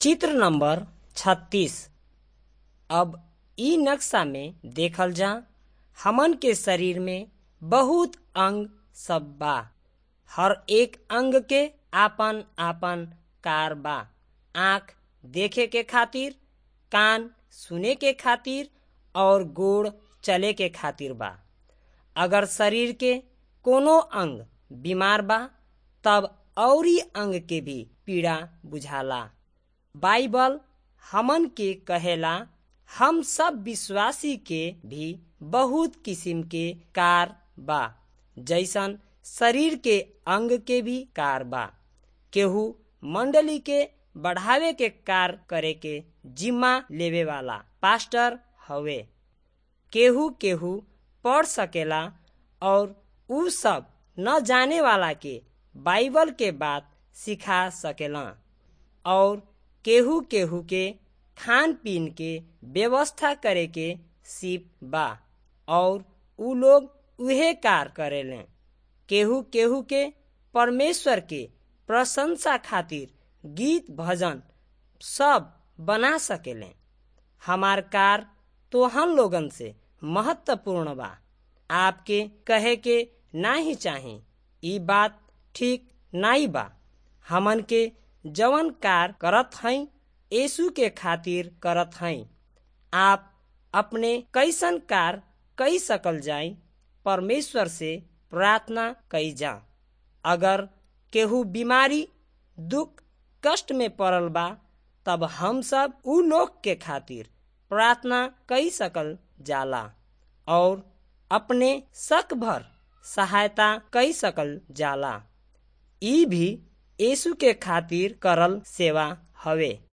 चित्र नंबर छत्तीस अब इ नक्शा में देखल जा हमन के शरीर में बहुत अंग सब बा हर एक अंग के आपन आपन कार बा आँख देखे के खातिर कान सुने के खातिर और गोड़ चले के खातिर बा अगर शरीर के कोनो अंग बीमार बा तब अउरी अंग के भी पीड़ा बुझाला बाइबल हमन के कहेला हम सब विश्वासी के भी बहुत किसिम के कार बा जैसन शरीर के अंग के भी कार बा केहू मंडली के बढ़ावे के कार करे के जिम्मा लेवे वाला पास्टर हवे केहू केहू पढ़ सकेला और उ सब न जाने वाला के बाइबल के बात सिखा सकेला और केहू केहू के खान पीन के व्यवस्था करे के सिप बा और उ लोग उहे कार करेले केहू केहू के परमेश्वर के प्रशंसा खातिर गीत भजन सब बना सकेले हमार कार तोहन लोगन से महत्वपूर्ण बा आपके कहे के नाही चाही ई बात ठीक नाई बा हमन के जवन कार करत हई यीशु के खातिर करत हई आप अपने कैसन कार कई सकल जाई परमेश्वर से प्रार्थना कई जा अगर केहू बीमारी दुख कष्ट में पड़ल बा तब हम सब उ लोग के खातिर प्रार्थना कई सकल जाला और अपने शक भर सहायता कई सकल जाला ई भी यीशु के खातिर करल सेवा हवे